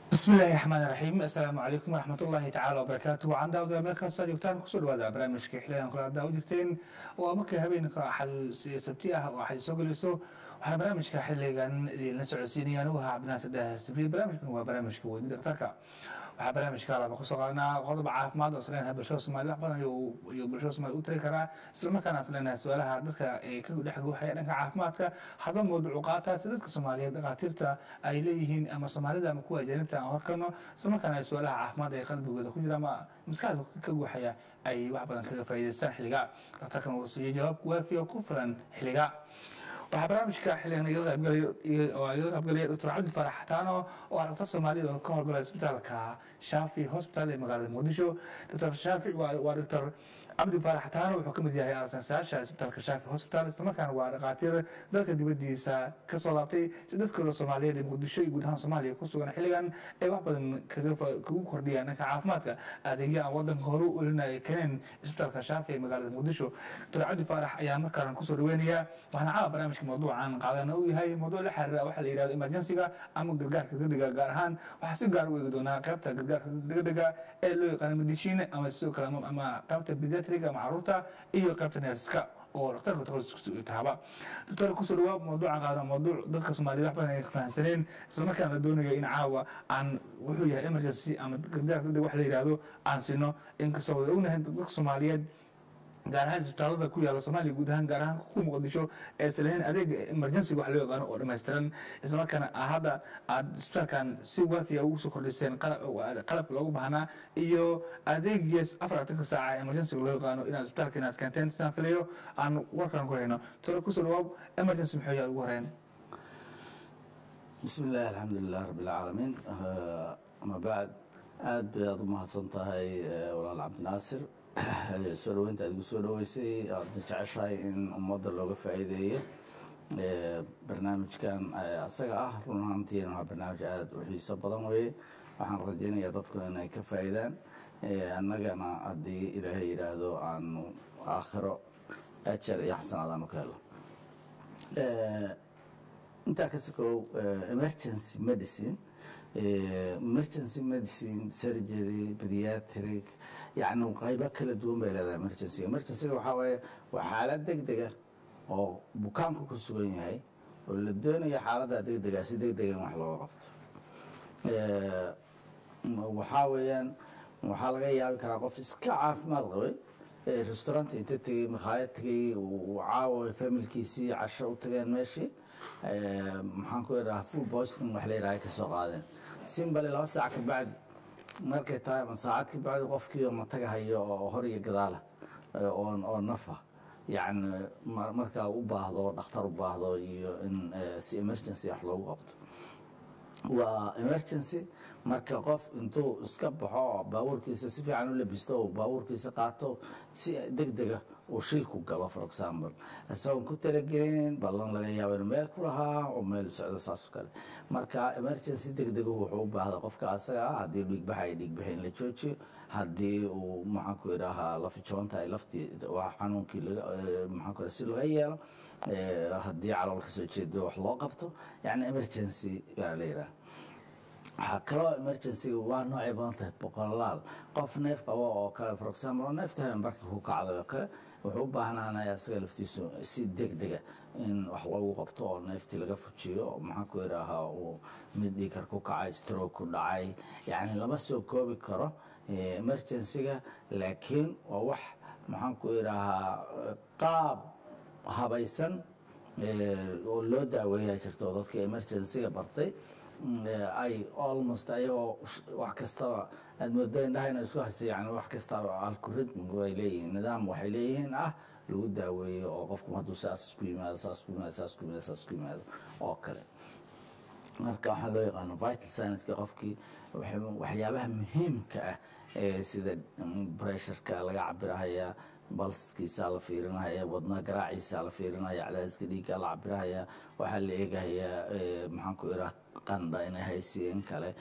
bismi illaahi raxmaan raxiim assalaamu calaykum waraxmat ullaahi tacaala wabarakaatu waxaan daawada meel kasta joogtaan kusoo dhawaada barnaamijka xiligan kula daawo jirteen waa markii habeenka axad sabti ah oo axad soo gelayso waxaana barnaamijka xiligan idinla socodsiinaya anigu ahaa cabdinaasir daahir sabriye barnaamijkan waa barnaamijka weyni dhakhtarka waxaa barnaamijka laba kusoo qaadanaa qodob caafimaad oo isleenahay bulshada soomaalida wax badan iyo bulshada soomaalida u tari karaa islamarkaana isleenahay su-aalaha dadka ee ka dhex guuxaya dhanka caafimaadka hadba mawduucu qaata si dadka soomaaliyeed dhakhaatiirta ay leeyihiin ama soomaalida ama kuwa ajaanibta aan horkarno islamarkaana ay su-aalaha caafimaad ee qalbigooda ku jira ama maskaxda ka guuxaya ay wax badan kaga faa'iidaystaan xilliga dhakhtarkan uu siiyo jawaab waafiya ku filan xilliga waxaa barnaamijka xiligan igala qaybgalaya doctor cabdi farax xataano oo ah dhaktar soomaaliyad oo ka howlgalaya isbitaalka shaafi hospital ee magaalada muqdisho doctor shaafi waa doctor cabdi farax xataano wuxuu ka mid yahay aasaasayaasha isbitaalka shaafi hospital islamarkaana waa dhakhaatiir dalka dibadiisa kasoo laabtay si dadkooda soomaaliyeed ee muqdisho iyo guud ahaan soomaaliya ku sugan xilligan ay wax badan kagu kordhiyaan dhanka caafimaadka adeegya aan wadanka horu ulina ay keeneen isbitaalka shaafi ee magaalada muqdisho doctor cabdi farax ayaa markaan kusoo dhaweynaya waxaana caawa barnaamijka mawduucan qaadana uu yahay mawduuc la xiriira waxaa la yihahdo emergensiga ama gargaarka degdega gaar ahaan waxaa si gaar u eegi doonaa qaybta gargaarka degdega ee loo yaqaano medicine ama sidoo kale ama qaybta pediatric ama caruurta iyo qaybta neerska oo dhakhtarka takhasuskiisa tahaba doctor kusoo dhawaab mawduucan qaadana mawduuc dadka soomaaliyed wax badan ay fahansaneen islamarkaana la doonayo in caawa aan wuxuu yahay emergency ama gargaarka degdeg wax la yihahdo aan sino inkastoo wada ognahay dadka soomaaliyeed gaar ahaan isbitaalada ku yaala soomaaliya guud ahaan gaar ahaan ku muqdisho ee islahayn adeega emergencyga wax loo yaqaano oo dhammaystiran islamarkaana hadda aad isbitaalkan si waafiya ugu soo kordhiseen qalabka loogu baahnaa iyo adeegiis afartanka saaca emergencyga loo yaqaano inaad isbitaalka inaad keenteen sidaan filayo aan warkan ku hayno tore kusoo dhawaab emergency muxuu yahay ugu horeyn bismi illaahi alxamdulilah rabbi alcaalamiin ama bacd aad bay aad u mahadsan tahay walaal cabdinaasir soo dhaweynta aad igu soo dhaweysay aadna jeceshahay in ummadda looga faa'iideeyo barnaamijkan asaga ah run ahaantiina waa barnaamij aada u xiiso badan weeye waxaan rajaynayaa dadku inay ka faa'iidaan annagana haddii ilaahay yidhaahdo aanu aakhiro ajar iyo xasanaad aanu ka helo intaa ka sokow emergency medicine emergency medicine surgery pediatric yacni qaybo kala duwan bay leedahay emergencyga emergencyga waxaa waaye waa xaalad deg dega oo bukaanku ku sugan yahay oo la doonayo xaaladda degdega si deg dega in wax looga qabto waxaa weeyaan waxaa laga yaabi karaa qof iska caafimaad qabay restaurant inta tegey makhaayad tegey uu caawa familkiisii casho u tageen meeshii maxaan ku idhaha food poisoning wax la yidhaha ay ka soo qaadeen simbali laba saac ka bacdi markay tahay ama saacad ka bacdi qofkii oo mataga hayo oo hor iyo gadaala oo nafa yacni markaa u baahdo dhakhtar u baahdo iyo in si emergency wax loogu qabto waa emergency marka qof intuu iska baxo baabuurkiisa si fiican u labisto oo baabuurkiisa qaato si deg dega uu shilku galo for example isagoon ku talagelin ballan laga yaabo inuu meel ku lahaa oo meel u socdo saas oo kale marka emergency deg degu wuxuu u baahda qofka asaga ah haddii dhiigbaxa ay dhiigbaxa in la joojiyo haddii uu maxaan ku idhahaa lafijoonta ay laftii xanuunkii maxaan ku si laga yeelo haddii calool kasoo jeedo wax loo qabto yacni emergency baa la yidhaha waxaa kaloo emergencyga waa noocay badan tahay boqolaal qof neef qabo oo kale for example oo neefta habeenbarka ku kacday oo kale wuxuu u baahnaanaya isaga laftiisu si deg dega in wax loogu qabto oo neeftii laga fujiyo oo maxaan ku idhaahaa uu mid dhiikar ku kacay stroke ku dhacay yacni lama soo koobi karo emergencyga laakiin waa wax maxaan ku idhaahaa qaab habaysan oo loo daaweeyaa jirto oo dadka emergencyga bartay ay almost ayagoo wax kastaba aad moodo indhaha ina isku haysta yani wax kastaba algoritm ay leeyihiin nidaam waxay leeyihiin ah lagu daaweeyo oo qofku hadduu saas isku yimaado saas ku yimaado saas ku yimaado saas ku yimaado oo kale marka waxaa loo yaqaano vital science-ka qofkii waxyaabaha muhiimka ah ee sida pressureka laga cabirahaya balskiisaa la fiirinaya wadnaha garaaciisaa la fiirinaya cadaadiska dhiiggaa la cabirahaya waxaa la eegahayaa maxaan ku iraa qandha inay haysiin kale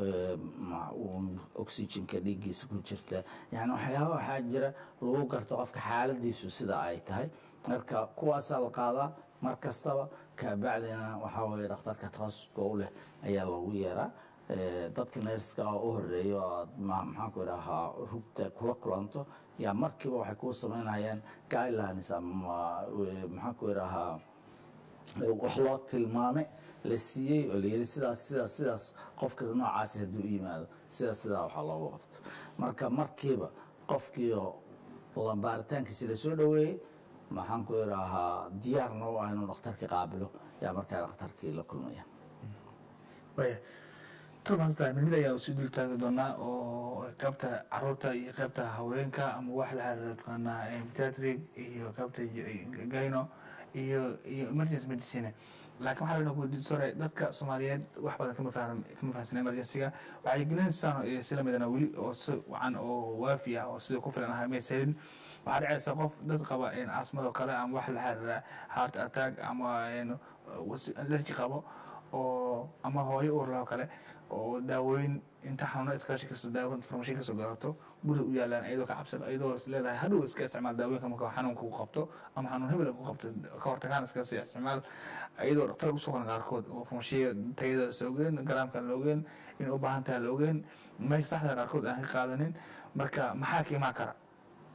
oxygenka dhiiggiisa ku jirta yani waxyaaba waxaa jira lagu garto qofka xaaladiisu sida ay tahay marka kuwaasaa la qaadaa mar kastaba kabacdina waxaa weye dhakhtarka takhasuska u leh ayaa loogu yeeraa eh, dadka neerska oo u horeeya oo aad ma- maxaan ku idhahaa rugta kula kulanto yaa markiiba waxay kuu samaynayaan guidelines ama eh, maxaan ku idhahaa wax loo tilmaame la siiyey oo layiri sidaas sidaas sidaas qofka noocaasi hadduu u yimaado sidaas sidaa waxaa loogu qabto marka markiiba qofkiio la baaritaankiisi lasoo dhoweeyey maxaan ku idhaahaa diyaarna u ah inuu dhakhtarkii qaabilo yaa markaa dhakhtarkii la kulmaya waya turmasta mid ayaa usii dul taagi doonaa oo qaybta caruurta iyo qaybta haweenka ama wax la xiriira taqaanaa pediatric iyo qaybta gyno iyo iyo emergency medicine laakiin waxaa laynoo weydiin sore dadka soomaaliyeed wax badan kama faham kama fahamsana emergencyga waxay gelinaysaa sila midana weli oo si wacan oo waafi ah oo sida ku filan ahaa maysa helin waxaa dhacaysa qof dad qaba asmado kale ama wax la xiriira heart attack ama allergy qabo oo ama hooyo uur loo kale oo daawooyin inta xanuuna iskaashi kasoo daawo farmashiin kasoo gadato guriga u yaalaan iyadoo ka cabsan iyadoo is leedahay hadhow iska isticmaal daawooyinka marka xanuunka ku qabto ama xanuun hebel ku qabto ka hortagaan iska sii isticmaal iyadoo dhakhtar ugu soo qoran qaarkood oo farmashiya tayada is ogeen garaamka la ogeen in u baahan tahay la ogeen meesha saxda qaarkood aan ka qaadanin marka maxaa ka imaan kara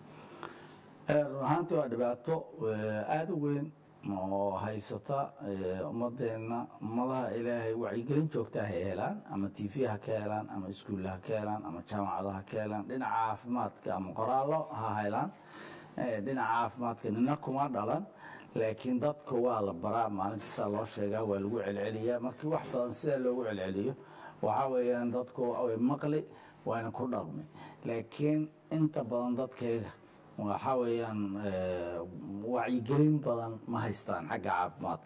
run ahaantii waa dhibaato aada u weyn oo haysata ummadeenna ummadaha ilaahay wacyigelin joogta ha helaan ama t v ha ka helaan ama iskuulla ha ka helaan ama jaamacada ha ka helaan dhinaca caafimaadka ama qoraallo ha helaan dhinaca caafimaadka nina kuma dhalan laakiin dadka waa la baraa maalin kasta loo sheegaa waa lagu celceliyaa markii wax badan sidaa loogu celceliyo waxaa weeyaan dadku way maqli waana ku dhaqmi laakiin inta badan dadkayga waxaa weeyaan wacyigelin badan ma haystaan xagga caafimaadka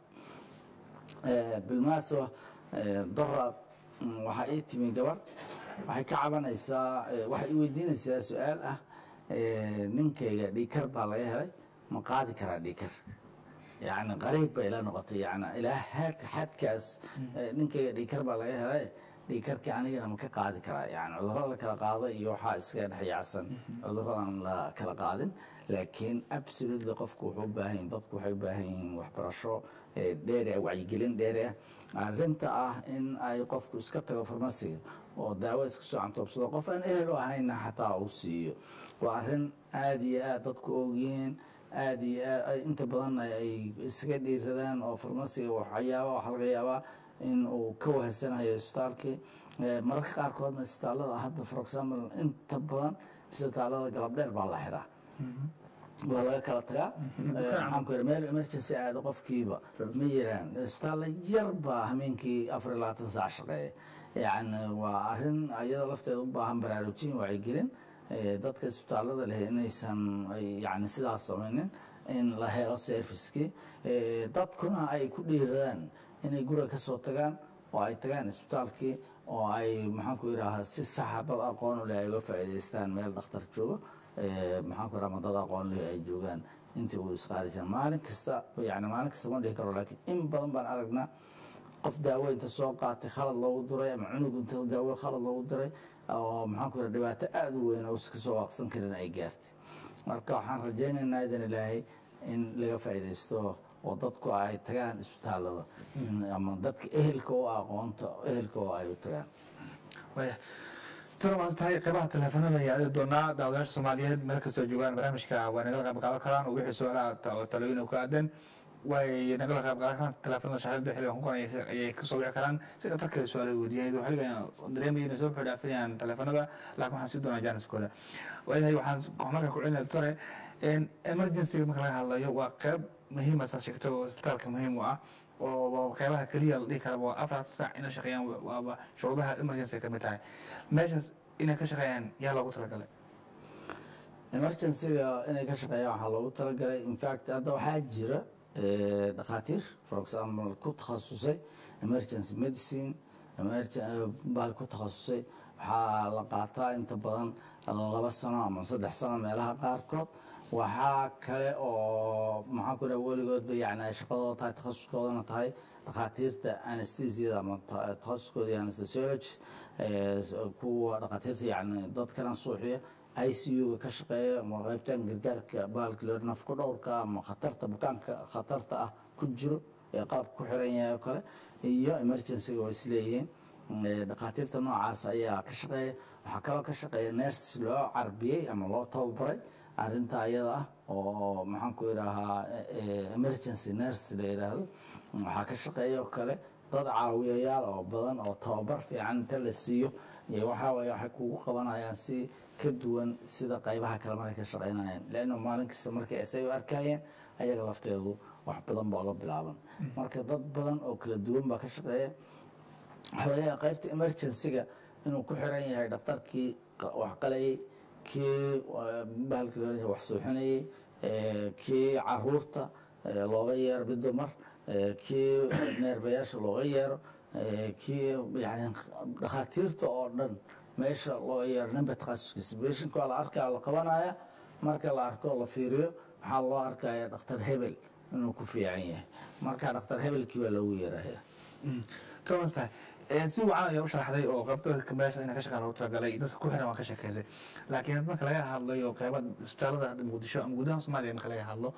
bilmunaasaba doraad waxaa ii timi gabar waxay ka cabanaysaa waxay i weydiinaysaa su-aal ah ninkayga dhiikar baa laga helay ma qaadi karaa dhiikar yani qariib bay ila noqotay yani ilaa haadka xadkaas ninkayga dhiikar baa laga helay dhiikarkii anigana ma ka qaadi karaa yani cudurro la kala qaado iyo waxaa iskaga dhexyaacsan cudurradan la kala qaadin laakiin absolutely qofku wuxuu u baahan yahin dadku waxay u baahan yihiin waxbarasho dheere wacyigelin dheere arrinta ah in ay qofku iska tago farmasiga oo daawo iska soo cantoobsado qof aan ehel u ahayna xataa uu siiyo waa arrin aada iyo aad dadku ogyihiin aada iyo aad inta badan ay iskaga dhiiradaan oo farmasiga waxyaaba waxaa laga yaabaa in uu ka wahasanayo isbitaalkii mararka qaarkoodna isbitaalada hadda for example inta badan isbitaalada galab dheer baa la xiraa waa laga kala tagaa maxaan ku meel emergency aada qofkiiba ma jiraan isbitaalla yar baa hameenkii afar iyo labaatan saac shaqeeya yani waa arrin iyada lafteeda u baahan baraarujin wacyigelin dadka isbitaalada leh inaysan yani sidaas samaynin in la helo servicekii dadkuna ay ku dhiiradaan inay guriga ka soo tagaan oo ay tagaan isbitaalkii oo ay maxaan ku idhaahaa si saxa dad aqoon u leh ay uga faa'iidaystaan meel dhakhtar joogo maxaan ku idhaha dad aqoon leh ay joogaan intii uu isqaadi jiran maalin kasta yani maalin kasta ma dhihi karo laakiin in badan baan aragnaa qof daawo inta soo qaatay khalad loogu diray ama cunug inta daawo khalad loogu diray oo maxaan ku idhaha dhibaato aada u weyn oo iska soo waaqsan karin ay gaartay marka waxaan rajaynaynaa idan ilaahay in laga faa'iidaysto oo dadku ay tagaan isbitaalada ama dadka ehelka u aqoonta ehelka oo ay u tagaan tana maanta tahay qeybaha teleefanada ayaa aadi doonaa daawadayaasha soomaaliyeed meel kastoo joogaan barnaamijka waa nagala qayb qaadan karaan oo wixii su-aalaha oo talooyin ku aadan way nagala qayb qaadan karaan teleefanada shaqada xiligan ku qoran ayay kasoo wici karaan si dhatarkeeda su-aalaha weydiiyay xiligan dareemaya inay soo buxi dhaafinayaan teleefanada laakiin waxaan sii doonaa jaaniskooda waayahay waxaan marka ku celinaya doctore emergency marka laga hadlayo waa qeyb muhiima saa sheegto oo isbitaalka muhiim u ah oo qeybaha keliya la dhihi kara waa afar saac inay shaqeeyaan waaba shuruudaha emergency ka mid tahay meeshaas inay ka shaqeeyaan yaa loogu talagalay emergencyga inay ka shaqeeyaan waxaa loogu talagalay infact hadda waxaa jira dhakhaatiir for example ku takhasusay emergency medicine bal ku takhasusay waxaa la qaataa inta badan laba sano ama saddex sano meelaha qaarkood waxaa kale oo maxaan ku dhaha weligoodba yani ay shaqadooda tahay takhasuskoodana tahay dhakhaatiirta anestesiada ama takhasuskooda iyo anesthesiology kuwa dhakhaatiirta yani dadkana suuxiya i c u-ga ka shaqeeya ama qaybtan gargaarka bahalka loo nafku dhowrka ama khatarta bukaanka khatarta ah ku jiro ee qalabka ku xiran yahay oo kale iyo emergencyga waa isleeyihiin Eh, dhakhaatiirta noocaas ayaa ka shaqeeya waxaa kaloo ka shaqeeya ners loo carbiyey ama loo tababaray arinta ayada ah oo maxaan ku idhaahaa eh, emergency ners la yidhaahdo waxaa ka shaqeeya oo kale dad caawiyayaal oo badan oo tababar fiican inta la siiyo iyo waxaa waye waxay kugu qabanayaan si ka duwan sida qaybaha kale markay ka shaqaynayaan leanna maalin kasta markay isay u arkayeen ayaga lafteedu wax badan baa la bilaaban marka dad badan oo kala duwan baa ka shaqeeya waxaa laga yaabaa qaybta emergency-ga inuu ku xiran yahay dhaktarkii qa- wax qalayay kii eh, bahalkii loo leeyahay wax suuxinayay eh, kii caruurta eh, looga yeero bidumar eh, kii neerbayaasha looga yeero eh, kii yani dhakhaatiirta oo dhan meesha loo yeero ninba takhasuskiisa beshinka waa la arkaa la qabanaya marka la arko la fiiriyo waxaa loo arkaya dhakhtar hebel inuu ku fiican yahay marka dhakhtar hebelkii baa loogu yeeraya kawantahay si wacan ayaa u sharaxday oo qabdadka meesha ina ka shaqaan loogu talagalay dadka ku xiran waan ka sheekeysay laakiin marka laga hadlayo qeyba isbitaalada hadda muqdisho ama gudaha soomaaliya marka laga hadlo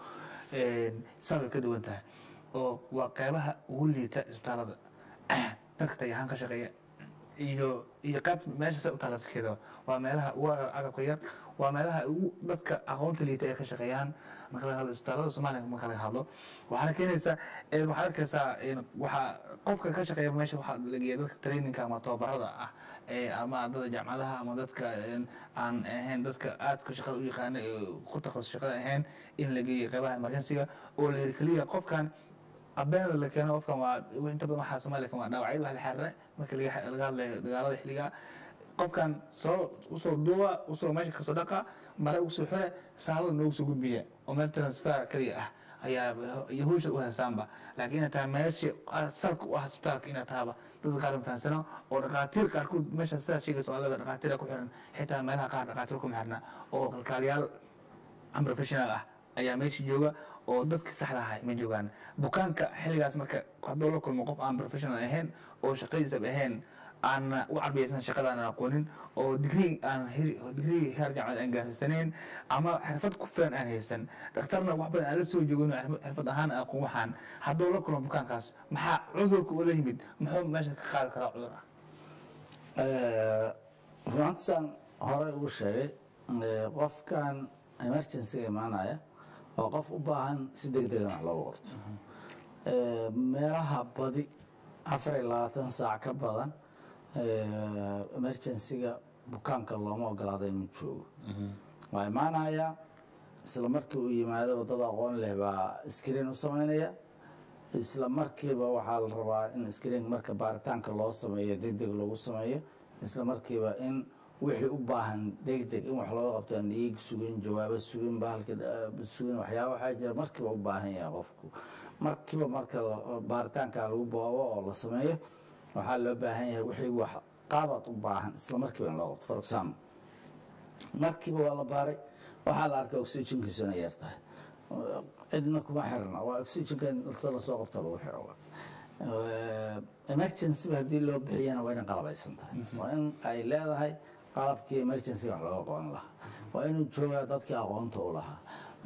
saa way ka duwan tahay oo waa qeybaha ugu liita isbitaalada dadka tayahaan ka shaqeeya iyo iyo qayb meesha sa u taala dadkeeda waa meelaha ugu agabka yar waa meelaha ugu dadka aqoonta liita ay ka shaqeeyaan marka laga hadlo isbitaalada soomaaliya marka laga hadlo waxaana keenaysaa een, waxaad arkaysaa een, waxaa qofka ka shaqeeya meesha waxaa lageeya dadka traininka ama tababarada ah ee ama ardada jaamacadaha ama dadka een, aan ahayn dadka aadka shaqada u yaqaana ee ku takhasus shaqada ahayn in la geeyo qeybaha emergency-ga oo la yiri keliya qofkan abeenada la keeno qofkan waa inta badan waxaa soomaaliya kan waa dhaawacyada wax la xiriira marka laga laga hadlayo dagaalada xilliga qofkan soo usoo duuba usoo meesha kasoo dhaqa mare usoo xire saalada noogu soo gudbiya oo meel transfer kaliya ah ayaa iyo hawsha u haystaanba laakiin inay tahay meesha salka u ah isbitaalka inay tahaba dadka qaar fahansano oo dhakhaatiir qaarkood meesha sidaa sheegaysa oo leeda dhakhaatiira ku xiran xitaa meelaha qaar dhakhaatiir kuma xirna oo kalkaaliyaal am professional ah ayaa meesha jooga oo dadka saxda ahay ma joogaan bukaanka xilligaas marka hadduu la kulmo qof aan professional ahayn oo shaqadiisaba ahayn aan u carbiyaysan shaqada aan aqoonin oo digrii aan heri- digrii heer jaamacad aan gaarsiisanayn ama xirfad ku filan aan haysan dhakhtarna wax badan aan la soo joogin oo xirfad- xirfad ahaan aan aqoon waxaan hadduu la kulmo bukaankaas maxaa cudurka ula yimid muxuu meesha ka qaadi karaa cudur ah runaantisaan horey ugu sheegay eh, qofkan emergency imaanaya waa qof u baahan si deg degan wax loogu qorto Eh, meelaha badi afar iyo labaatan saac ka badan eh, emergency-ga bukaanka looma ogolaada inuu joogo waa imaanaya isla markii uu yimaado wadada aqoon leh baa screen u samaynaya isla markiiba waxaa la rabaa in screen marka baaritaanka loo sameeyo deg deg lagu sameeyo isla markiiba in wixii u baahan deg deg in wax looga qabto aan dhiig sugin jawaabo sugin bahalka eh, sugin waxyaaba waxaa jira markiiba u baahan yahay qofku markiiba marka la- baaritaanka lagu boobo oo la sameeyo waxaa loo baahan yahay wixii wax qaabad u baahan isla markiiba in loo qabto for example markiiba waa la baaray waxaa la arkay oxygenkiisu inay yar tahay cidna kuma xirna waa oxygenka in inta lasoo qabto lagu xiro emergency ba haddii loo bixiyana waa inay qalabaysan tahay waa in ay leedahay qalabkii emergency wax looga qaban lahaa waa inuu joogaa dadkii aqoonta u lahaa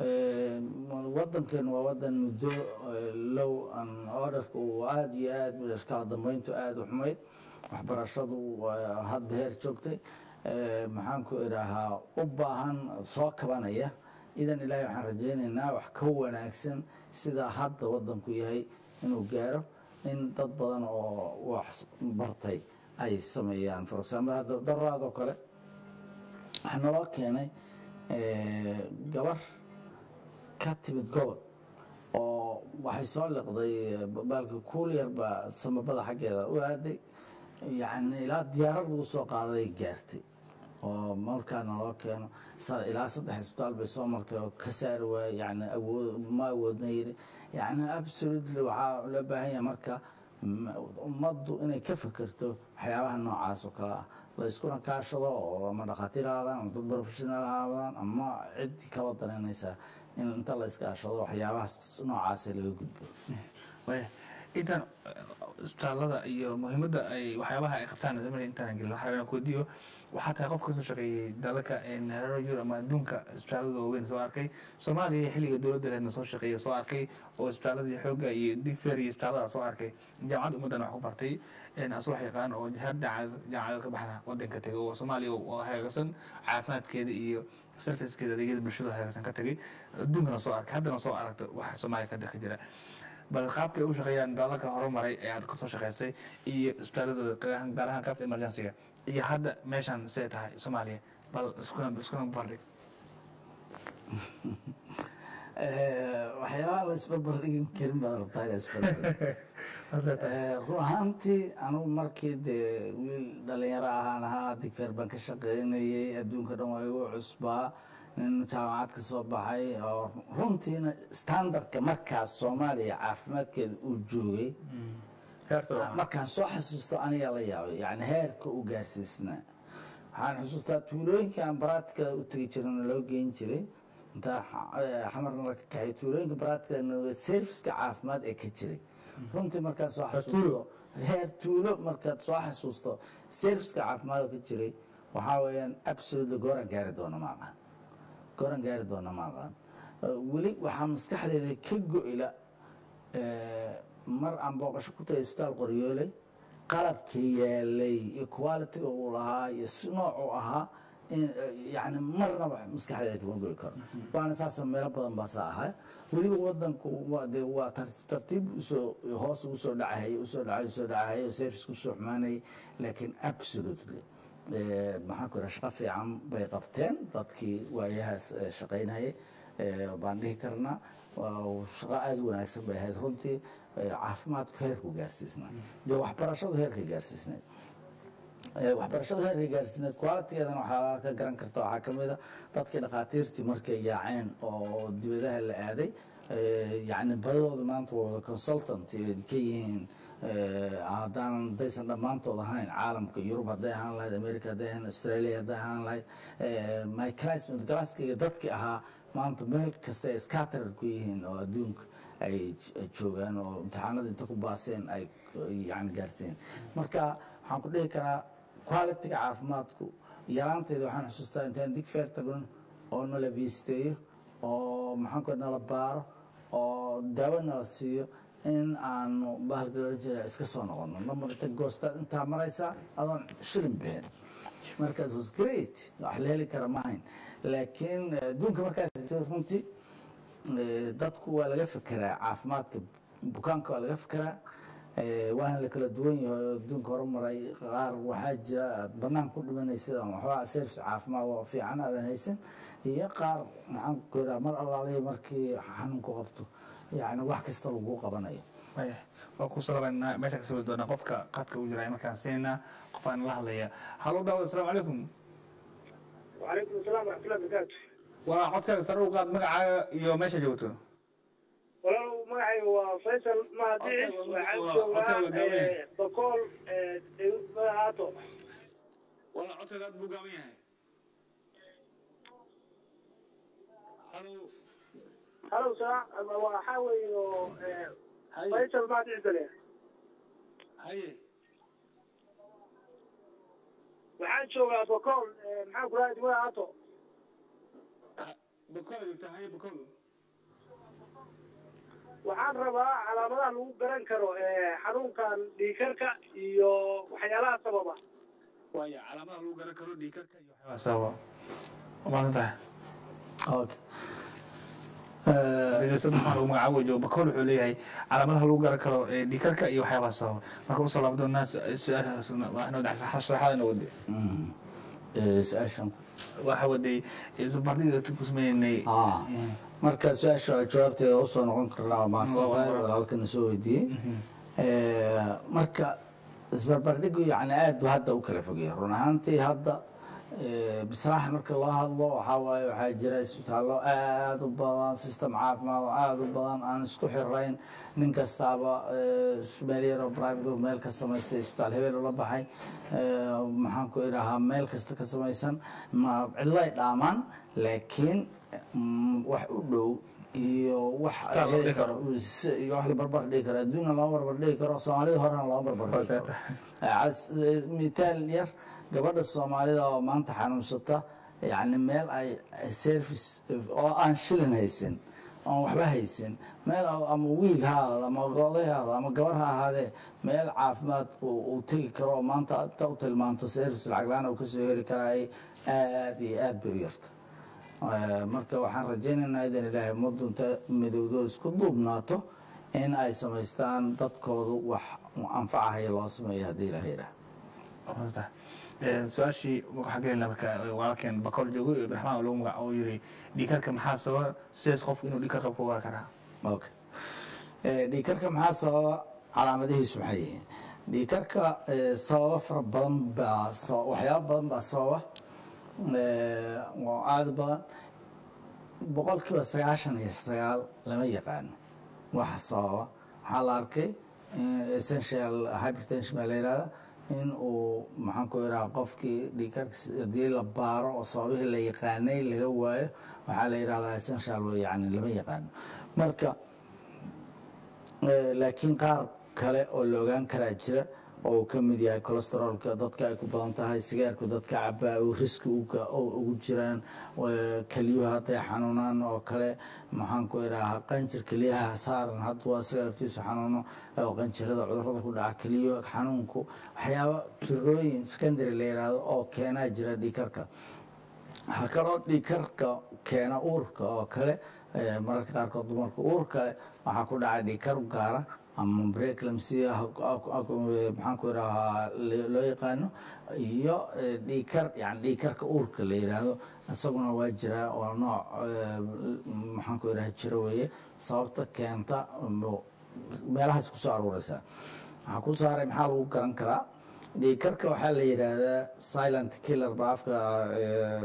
wadankan waa wadan muddo eh, low an orderka uu aada iyo aad kala dambeyntu aada u xumayd waxbarashadu waa hadba heer joogtay Eh, maxaan ku idhaahaa u baahan soo kabanaya idan ilaahay waxaan rajaynaynaa wax ka wanaagsan sida hadda wadanku yahay inuu gaaro in dad badan oo wax bartay ay sameeyaan for example hadda daraadoo kale waxaa naloo keenay eh, gabar ka timid gobol oo waxay soo liqday baalka kuuliyar baa samabada xaggeeda u aaday yacni ilaa diyaarad lagu soo qaaday gaartay oo markaana loo keeno sa- ilaa saddex isbitaal bay soo martay oo ka saari waayey yani awood ma awoodna yiri yani absolutely waxaa loo baahan yahay marka m- ummaddu inay ka fekerto waxyaabaha noocaas oo kale ah la iskuna kaashado oo ama dhakhaatiir ahaadaan ama dad professional ahaadaan ama ciddii kaloo danaynaysa in inta la iskaashado waxyaabahaas noocaasa laga gudbo Waya, intaan isbitaalada iyo muhiimadda ay waxyaabaha ay qabtaan zamani intaan gelin waxaa rabaa inaan ku weydiiyo waxaa tahay qof kasoo shaqeeyey dalalka hareero yurub ama adduunka isbitaalada waaweyn soo arkay soomaaliya xilliga dowladda leedna soo shaqeeya soo arkay oo isbitaaladii xoogga iyo digfer iyo isbitaalada soo arkay jaamacadda ummaddan wax ku bartay asoo wax yaqaan oo heer jaamacada ka baxna wadanka tegay oo soomaaliya oo hagaagsan caafimaadkeeda iyo servicekeeda adeegyada bulshada hagaagsan ka tegay adduunkana soo arkay haddana soo aragta waxa soomaaliya ka dhexi jira bal qaabkay u shaqeeyaan dalalka horumaray ee aad kasoo shaqeysay iyo isbitaaladooda gaar ahaan qaybta emergencyga iyo hadda meeshan siday tahay soomaaliya bal iskuna iskuna bardhig waxyaabaha la isbarbardhigin karin baad rabtaa ina isbarbardhig run ahaantii anugu markii dee wiil dhalinyaro ahaan ahaa digfeer baan ka shaqeynayay adduunka dhan waa igu cusbaa nin jaamacad ka soo baxay oo runtiina standardka markaas soomaaliya caafimaadkeeda uu joogay markaan soo xasuusto anigaa la yaabay yani heerka u gaarsiisnaa waxaan xusuustaa tuulooyinkii aan baraatika u tegi jirana loo geyn jiray intaa xamarna la ka kaxay tuulooyinka baraatika serviska caafimaad ee ka jiray runtii markaan soo xasuusto heer tuulo markaad soo xasuusto serviska caafimaad ka jiray waxaa weeyaan absolutely gooran gaari doona ma aqaan gooran gaari doona ma aqaan weli waxaa maskaxdeeda ka go-ila mar aan booqasho ku tagay isbitaal qoryooley qalabka yaalay iyo qualitiga uu lahaa iyo si noocuu ahaa yani marnaba maskaxdeeda kama goy karo waana saasa meelo badan baasa ahaa weliba wadanku de waa tartiib usoo hoos ugu soo dhacahay usoo dhacay usoo dhacahay oo service usoo xumaanayay laakiin absolutely maxaan ku ira shaqo fiican bay qabteen dadkii waayahaas shaqaynayay baan dhihi karnaa shaqo aada u wanaagsan bay ahayd runtii caafimaadku heerku gaarsiisnaa iyo waxbarashadu heerkay gaarsiisnayd waxbarashada heerka gaarsiineed qualitigeedana waxaa ka garan karta waxaa ka mid a dadkii dhakhaatiirtii markay yaaceen oo dibadaha la aaday yani badadooda maanta waa wada consultant ka yihiin haddaanan daysan dhammaantood ahayn caalamka yurub hadday ahaan lahayd america hadday ahaan australia hadday ahaan lahayd my classmate galaaskayga dadkii ahaa maanta meel kasta ay scattered ku yihiin oo adduunka ay joogaan oo imtixaanada inta ku baaseen ay yani gaarsiin marka waxaan ku dhihi karaa qualitiga caafimaadku yaraanteeda waxaan xusuustaa intaan digfeer tagno oo nala biisteeyo oo maxaanku nala baaro oo daawo nala siiyo in aanu bahalka iska soo noqono namar inta goostaad intaa maraysaa adoon shilin bixin markaas was great wax la heli kara maahayn laakiin adduunka markaad tagtay runtii dadku waa laga fekeraa caafimaadka bukaanka waa laga fekeraa waana la kala duwan yahay oo adduunka horumaray qaar waxaa jira aad banaan ku dhimanaysid ama waxbaa service caafimaad oo fiican aadan haysan iyo qaar maxaan ku iraa mar allaalihi markii xanuunku qabto yani wax kasta lagu qabanayo waa ku salabaynaa meesha kasoo doonaa qofka qadka u jira markaan siinaa qof aan la hadlaya halo daawad asalaamu calaykum وعليكم السلام ورحمة الله وبركاته waa codkaaga sare u qaad magacaaga iyo meesha joogto walaalow magacay waa faysal mahadicis waxaan joogaa bokool haato wala codkaaga aad buu gaaban yahay halo halow sa waxaa weeye oo haye faysal mahadicis ale haye waxaan joogaa bokool maxaan ku rahay degmada haato bakola joogta haye bakol waxaan rabaa calaamadaha lagu garan karo xanuunkan dhiikarka iyo waxyaalaha sababa waaya calaamadaha lagu garan karo dhiikarka iyo waxyaabaa sababa umaasan tahay okay dhegeysan waxaa lagu magacaabo joogo bakol wuxuu leeyahay calaamadaha lagu garan karo ee dhiikarka iyo waxyaabaa sababa marka usoo laabo doonaa su-aashaas waa inoo sharaxaad inoo wadi su-aashan waxa waday isbardhiga ku sameynay Ah. marka su-aasha jawaabteeda usoo noqon karnaa waa mahadsantahay Waa- waa- walaalkana soo weydiiyey marka isbarbardhigu yani aad bu hadda u kala fogaya run ahaantii hadda eh, bisraaxa marka loo hadlo waxaa waaye waxaa jira isbitaallo aad u badan system caafimaad oo aad u badan aan isku xirayn nin kastaaba eh, meel yaroo private oo meel ka samaystay isbitaal hebel ula baxay eh, maxaan ku idhahaa meel kasta ka samaysan ma cidlay dhaamaan laakiin mm, wax u dhow iyo wax Qaar la heli dhigi karo iyo wax la barbar dhigi karo adduunna loo barbar dhigi karo soomaalida horena loo barbar dhigi karo Cas- eh, mitaal yar gabadha soomaalida oo maanta xanuunsata yani meel ay service oo aan shilin haysan oon waxba haysan meel oo- ama wiil ha ahaado ama oday ha ahaado ama gabar ha ahaadee meel caafimaad uu uu tegi karo oo maanta inta u tilmaanto service lacag la-aan uu kasoo heli karaay aad iyo aad bay u yarta Eh, marka waxaan rajaynaynaa idan ilaahay mudunta midowdo isku duubnaato in ay samaystaan dadkoodu wax anfacahaya loo sameeyo haddii ilaah yidhaah Wasta. Ee, su-aashii waxaa gelina marka walaalkeen bakool joogo iyo ibraxmaan lagu magac oo yiri dhiikarka maxaa sababa sidaas qofku inuu dhiikarka ku ogaa karaa okay Eh, dhiigkarka maxaa sababa calaamadihiisu maxay yihiin dhiigkarka eh, sababa fara badan baa sa- waxyaabo badan baa sababa Eh, oo aada u badan boqol kiiba sagaashan iyo sagaal lama yaqaano waxa sababa waxaa la arkay in essential hypertension baa la yihahda in uu maxaan ku idhaha qofkii dhiigkarka haddii la baaro oo sababihii la yaqaanay laga waayo waxaa la yidhahdaa essential wey yani lama yaqaano marka Eh, laakiin qaar kale oo la ogaan karaa jira oo uu ka mid yahay cholesteroolka dadka ay ku badan tahay sigaarku dadka cabaa uu riski uga- oo ugu jiraan eh, kelyuhu hadday xanuunaan oo kale maxaan ku idhaahaa qanjir kelyaha saaran hadduu asaga laftiisu xanuuno oo qanjirada cudurada ku dhaca kelyo xanuunku waxyaaba jirooyin secondary la yidhaahdo oo keenaa jira dhiikarka waxaa kaloo dhiigkarka keena uurka oo kale eh, mararka qaarkood dumarka uur kale waxaa ku dhaca dhiigkar gaara ama breeclampsia maxaan ku idhahaa le- loo yaqaano iyo eh, dhiigkar yani dhiigkarka uurka la yidhaahdo isaguna waa jiraa oo nooc eh, maxaan ku idhaha jiro weeye sababta keenta mo- meelahaas kusoo aruureysaa waxaa ku saaray maxaa lagu garan karaa dhiigkarka waxaa la yidhaahdaa silent killer ba afka eh,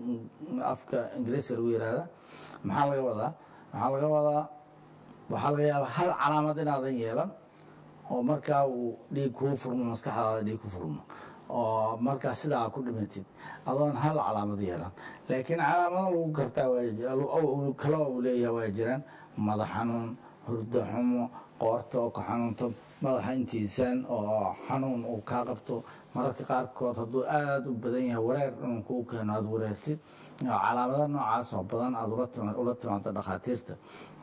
afka ingiriiska lagu yidhaahda maxaa laga wadaa waxaa laga wadaa waxaa laga yaabaa hal calaamad inaadan yeelan oo markaa uu dhiig kuu furmo maskaxdaada dhiig ku furmo oo markaa sidaa ku dhimatid adoon hal calaamad yeelan laakiin calaamado lagu gartaa waa ji- oo uu- kale oo uu leeyahay waa jiraan madax xanuun hurdo xumo qoorta oo ka xanuunto madaxa intiisan oo xanuun uu kaa qabto mararka qaarkood hadduu aada u badan yahay wareer inuu kuu keeno aada wareertid oo calaamado noocaas oo badan aada ula tima- ula timaado dhakhaatiirta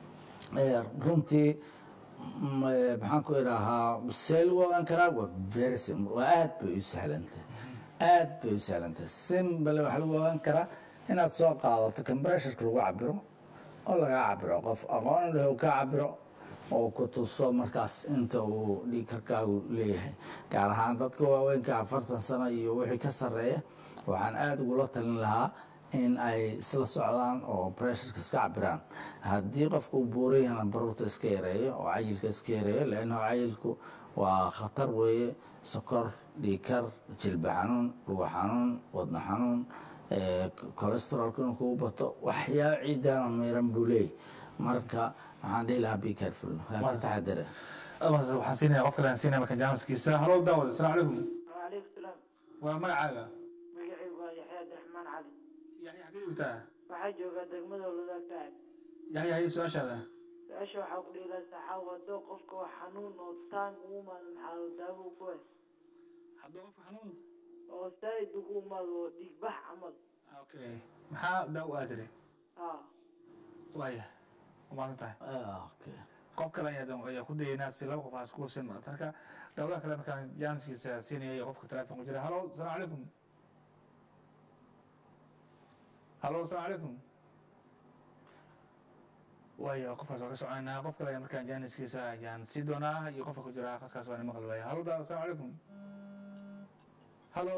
Eh, runtii mm, eh, maxaan ku idhaahaa see lagu ogaan karaa waa very simple waa aad bay u sahlantahay aad bay u sahlantahay simple waxaa lagu ogaan karaa inaad soo qaadato compressurka lagu cabiro oo lagaa cabiro qof aqoon leh oo ka cabiro oo ku tuso markaas inta uu dhiigkarkaagu leeyahay gaar ahaan dadka waaweynka afartan sano iyo wixii ka sarreeya waxaan aada ugula talin lahaa in ay isla socdaan oo pressureka iska cabiraan haddii qofka uu buuran yahana baruurta iska yareeyo oo cayilka iska yareeyo leannahu cayilku waa khatar weeye sokor dhiikar jilba xanuun luga xanuun wadna xanuun cholesterolka inuu kugu bato waxyaaba ciidana miran buu leeyahy marka waxaan dhihi lahaa be careful waa ka taxadara Amase waxaan siinaya qof kale aan siinaya marka jaaniskiisa halo daawad asalaamu calaykum وعليكم السلام waa magacaaga magacaygu waa yaxya abdiraxmaan cali yaxya xagee joogtaa waxaa joogaa degmada waladaa saaxib yaxya haye su-aashaada su-aasha waxaa ku dhiilaa saxaa wadoo qofka wax xanuun oo taan ugu imaado maxaa daawo ku hay hadduu qofka xanuun oo saa'id ugu imaado oo dhiigbax camal okay maxaa daawo aad tiri haa waaya umaasan tahay okay qof kale ayaa ayaa ku dayaynaa si laba qof aas ku sin marka dawlaha kale markaan jaaniskiisa siinaya iyo qofka telefoon ku jira halo asalaamu calaykum halo asalaamu calaykum waayo qofkaas waa ka soconaynaa qof kale ayaa markaan jaaniskiisa ayaan sii doonaa iyo qofka ku jira qadkaas waa maqli waaya halo daal asalaamu calaykum halo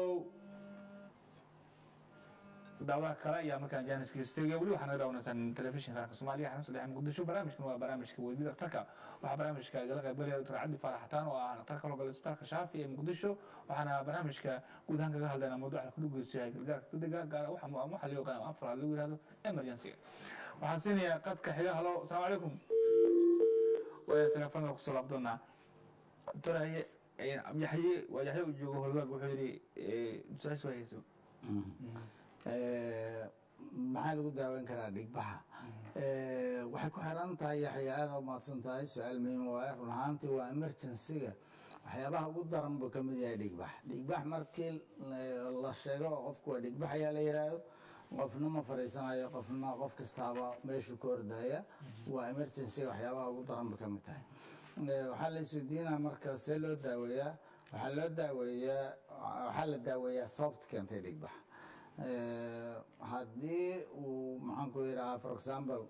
daawaha kale ayaa markaan jaaniskiisa tegay weli waxaa naga daawanaysaan telefishinka qaranka soomaaliya xarun saddex muqdisho barnaamijkan waa barnaamijka weydida dhakhtarka waxaa barnaamijka igala qaybgalaya doctor cabdi faarax xataan oo ah dhakhtarka howlgala isbitaalka shaafi ee muqdisho waxaana barnaamijka guud ahaan kaga hadlaynaa mawduuca ku dhugeysa yahay gargaarka degdega gaar waxa mu- waxa loo yaqaan afar lagu yihahdo emergency waxaan siinayaa qadka xiga halo asalaamu calaykum waa telefoonka kusoo laab doonaa doctor haye yaxye waa yaxye uu joogo holgaag wuxuu yidhi su-aasha waa hayso Eh, maxaa lagu daaweyn karaa dhiigbaxa Eh, waxay ku xiran tahay yaxya aada u mahadsan tahay su-aal muhiim waaye run ahaantii waa emergency-ga waxyaabaha ugu daran buu ka mid yahay dhigbax dhigbax markii la- la sheego qofku waa dhigbax ayaa la yidhaahdo qofna ma fadhiisanayo qofna qof kastaaba meeshuu ka ordaya waa emergency waxyaabaha ugu daran bay ka mid tahay Eh, waxaa la isweydiinaa marka see loo daaweeyaa waxaa loo daaweeyaa waxaa la daaweeyaa sababta keentay dhigbax Eh, haddii uu maxaan ku yidhahaa for example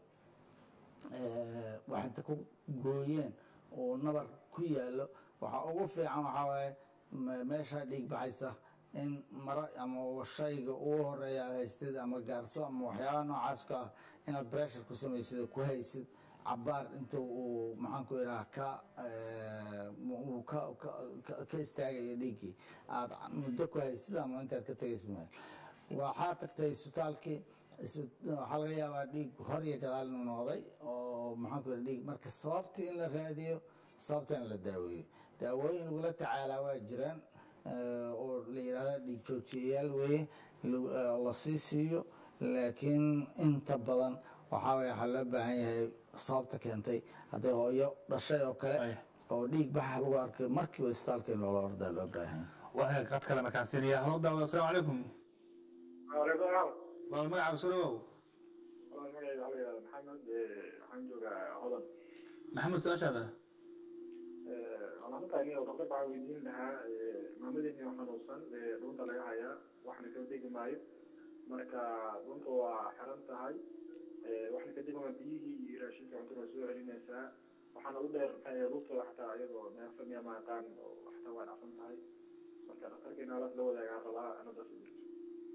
eh, wax inta ku gooyeen oo nabar ku yaallo waxaa ugu fiican waxaa waaye me- meesha dhiig baxaysa in maro ama shayga ugu horeeya aad haystid ama gaarso ama waxyaabaha noocaas ka ah inaad pressure ku samaysid oo ku haysid cabaar inta uu maxaan ku yidhaha ka eh, uu ka ka- ka- ka istaagaya dhiiggii aad muddo ku haysid ama intaad ka tegaysid meel waxaa tagtay isbitaalkii isbit- waxaa laga yaabaa dhiig hor iyo gadaal inuu noqday oo maxaan ku yidhaha dhiig marka sababtii in la raadiyo sababta in la daaweeyo daawooyin lagula tacaalaa waa jiraan eh, oo la yidhaahdo dhiig joojiyayaal weeye lagu- eh, la sii siiyo laakiin inta badan waxaa waye waxaa loo baahan yahay sababta keentay hadday hooyo dhashay oo kale Ay. oo dhiig baxa lagu arkay markiiba isbitaalka in loola ordaa loo baahan yahay waa qad kale markaan siinaya halo daawada asalaamu calaykum waalaikum salaam waa magacaaga soo dhawow Walaal magacayga waxaa la yidhahdaa maxamed eh, waxaan joogaa hodan maxamed su-aashaada walaalataa aniga doctor waxaa weydiin lahaa eh, maamadeeni oo xanuunsan eh, dhuunta laga hayaa waxna kala degi maayo marka dhuunta waa xiran tahay eh, waxna ka degama biyihii iyo raashinka cuntada waa soo celinaysaa waxaana u dheer maxay ahayd lugtada xataa iyadoo neefsan miya ma aqaan oo xataa waa dhacsan tahay marka dhakhtarkeena alaas la wadaagaa rabaa anadaas u jirto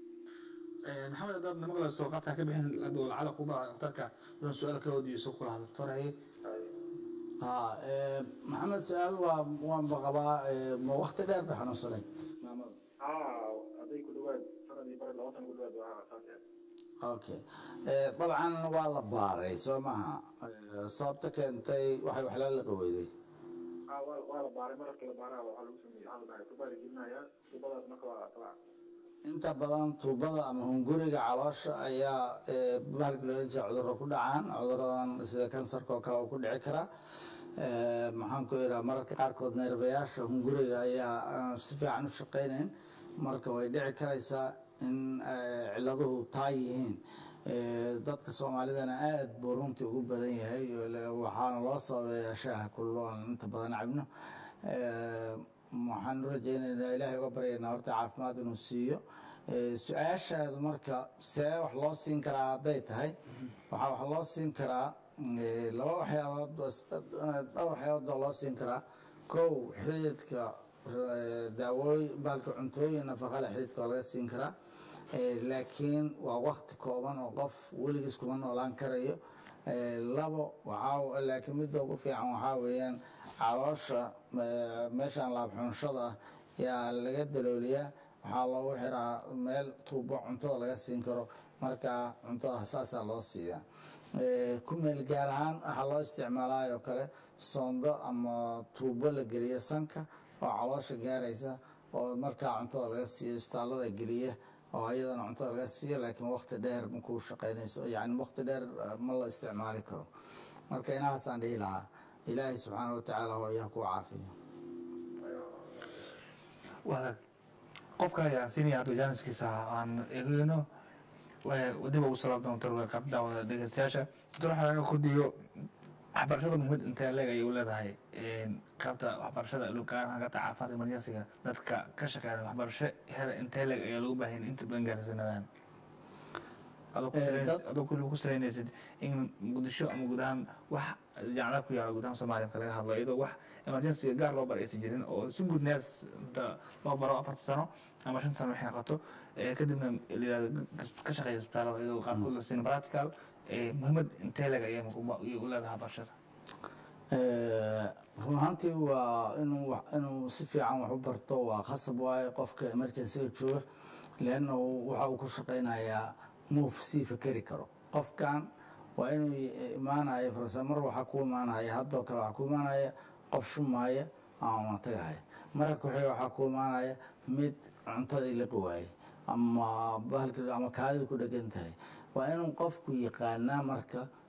maxamed haddaad namaqlayso qabtaa ka bixin adoo lacala kuba dhakhtarka doon su-aal ka wadiiso kula hadlo doctor haye ha eh, maxamed su-aal waa waanba qabaa eh, ma wakti dheer bay xanuunsanay maamada haa hadday ku dhawaad sanad iyo bar laba sana ku dhawaad waa saas yahay okay Eh, dabcan waa la baaray soo maha Eh, sababta keentay waxay waxla la qaweyday haa waa waa la baaray mararka la baaraa waxaa lagu sameeyey waxaa la dhahay tubaa la gelinayaa tubadaas marka waa tabaa inta badan tuubada ama hunguriga caloosha ayaa eh, bahalka loola jeeda cudurro ku dhacaan cuduradan sida kansarka oo kale uu ku dhici karaa Eh, maxaan ku yidhaha mararka qaarkood neerbayaasha hunguriga ayaa aan si fiican u shaqaynayn marka way dhici karaysaa in eh, ciladuhu taa yihiin Eh, dadka soomaalidana aad buu runtii ugu badan yahay oo le- waxaana loo sababeeyaa shaaha kullo aan inta badan cabno Eh, waxaan u rajaynaynaa ilaahay uga baryaynaa horta caafimaad inuu siiyo Eh, su-aashaadu marka see wax loo siin karaa hadday tahay waxaa wax loo siin karaa eh, laba waxyaabood bas- dhowr waxyaabood baa loo siin karaa kow xididka eh, daawooy baalka cuntooyin nafaqa leh xididka waa laga siin karaa Eh, laakiin waa wakti kooban oo qof weligiis kuma noolaan karayo Eh, labo waxaa laakiin midda ugu fiican waxaa weeyaan caloosha eh, meeshaan laabxunshada ah yaa laga dalooliyaa waxaa loogu xiraa meel tuubo cuntada laga siin karo marka cuntada saasaa loo siiyaa Eh, ku meel gaar ahaan waxaa loo isticmaalaa oo kale soondo ama tuubo la geliyo sanka oo caloosha gaaraysa oo markaa cuntada laga siiyo isbitaallada geliya oo ayadana cuntada laga siiyo laakiin wakti dheer makuu shaqaynayso yani wakti dheer eh, ma la isticmaali karo marka inahaasaan dhihi lahaa ilaahay subxaana wa tacaala hooyaha kuu caafiyo waa qof kale ayaan siinaya hadda jaaniskiisa aan eegayno dib ugu salaam doonto qab daawada dhegeystayaasha doctor waxaa laga kordhiyo waxbarashada muhiimad intee leeg ayay u leedahay qaybta waxbarashada luqaan qaybta caafimaadka emergensiga dadka ka shaqeeya waxbarasho heer intee leeg ayaa loogu baahan inta badan gaarsiinadaan adoo ku Eh, salayn- dad- adoo ku salaynaysid in muqdisho ama guud ahaan wax jacla ku yaala guud ahaan soomaaliya marka laga hadlo iyadoo wax emergensiga gaar loo bar aysan jirin oo si guud neers inta loo baro afarta sano ama shan sano waxay noqoto eh, kadibna la yidhahdo ka shaqeeya isbitaalada iyadoo qaarkood la siin practical eh, muhiimad intee leeg ayay muqu- ayay u leedahay barashada Eh, run ahaantii waa inuu wax- inuu si fiican wax u barto waa khasab waaye qofka emergencyga jooga leanna waxa uu ku shaqaynayaa move sii fakeri karo qofkan waa inuu i- imaanaya farsa mar waxaa ku imaanaya haddoo kale waxaa ku imaanaya qof shumaaya ama matagahaya marka kuxiga waxaa ku imaanaya mid cuntadii liqi waaye ama bahalka ama kaadida ku dhegan tahay waa inuu qofku yaqaanaa marka